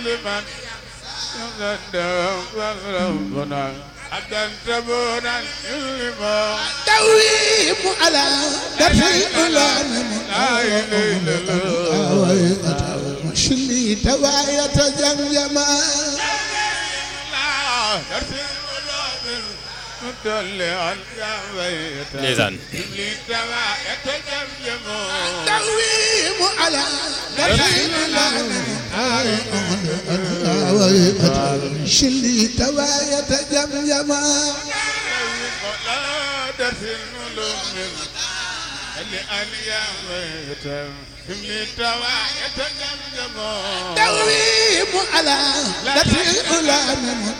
لمن ربنا عبدا تبونا يلما تويم على دفع الأولان لا إله إلا الله مشلي تواية جمجمة لا ترسل القلوب مطلعا يا بيت ndeysaan اللي تبع يتجمجم تويم على دفع الأولان مشلي تواية جمجمة لا ترسل القلوب اللي أن يا بيت اللي تبع يتجمجم تويم على دفع الأولان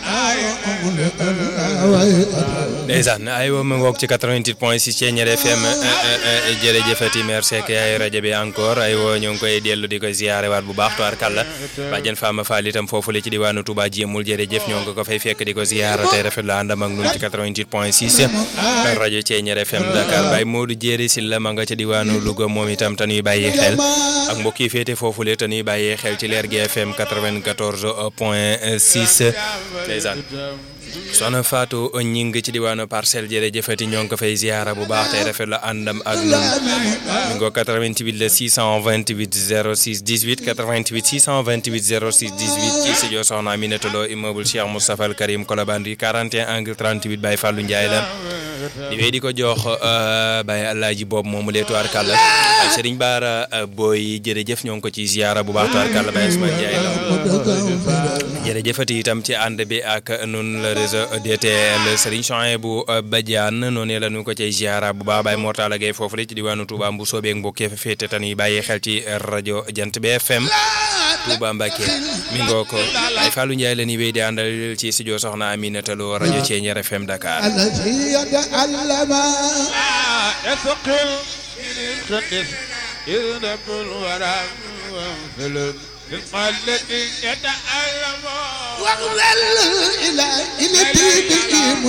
ndeysaan aywa ma ngoog ci 88 point 6 Thiéniere FM jërëjëfati merci ak yaay rajo bi encore aywa ñoo ngi koy dellu di ko ziare waat bu baax tuwaar kàlla bàjjen Fama Fall itam foofu la ci diwaanu Touba jéemul jërëjëf ñoo ngi ko fay fekk di ko ziara tey rafet la àndam ak nun ci 88 point 6 rajo Thiéniere FM Dakar Baye Modou Jéeri Silla ma nga ca diwaanu Louga moom itam te ñuy bàyyi xel ak mbokk yi féete foofu la te ñuy bàyyi xel ci leer gi FM 94 point 6 ndeysaan soxna Fatou ñing ci diwaanu parcelle jërëjëfati ñoo ngi ko fay ziara bu baax tey rafet la àndam ak ñun mi ngi ko 88 la 628 06 18 88 628 06 18 ci studio soxna Aminata Lo immeuble Cheikh Moustapha Al Karim Colobane 41 angle 38 Baye Fallou Ndiaye la di wéy di ko jox Baye Alaaji boobu moomu lee tuwaar kàlla ak Serigne Bara Boy jërëjëf ñoo ngi ko ci ziara bu baax tuwaar kàlla Baye Ousmane Ndiaye la jërëjëfati itam ci ànd bi ak nun la réseau DTL Serigne Chouaïbou Badiane noonu la ñu ko cay ziara bu baax Baye Mortala Gueye foofu la ci diwaanu Touba Mbu soobeeg mbokk yi fa féete tan yi bàyyi xel ci rajo Jant bi FM Touba Mbacké mi ngoo ko ay Fallou Ndiaye la ñuy wéy di àndal ci studio Soxna Aminata Lo rajo Thiéniere FM Dakar الذي يتعلم يثقل يقدس يذنب الورى وانفلت للقلة يتألم واغفر إلى إلى دينه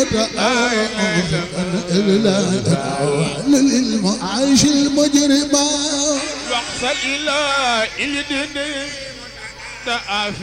متأمل للمعاش المجرمة واقصد إلى الدين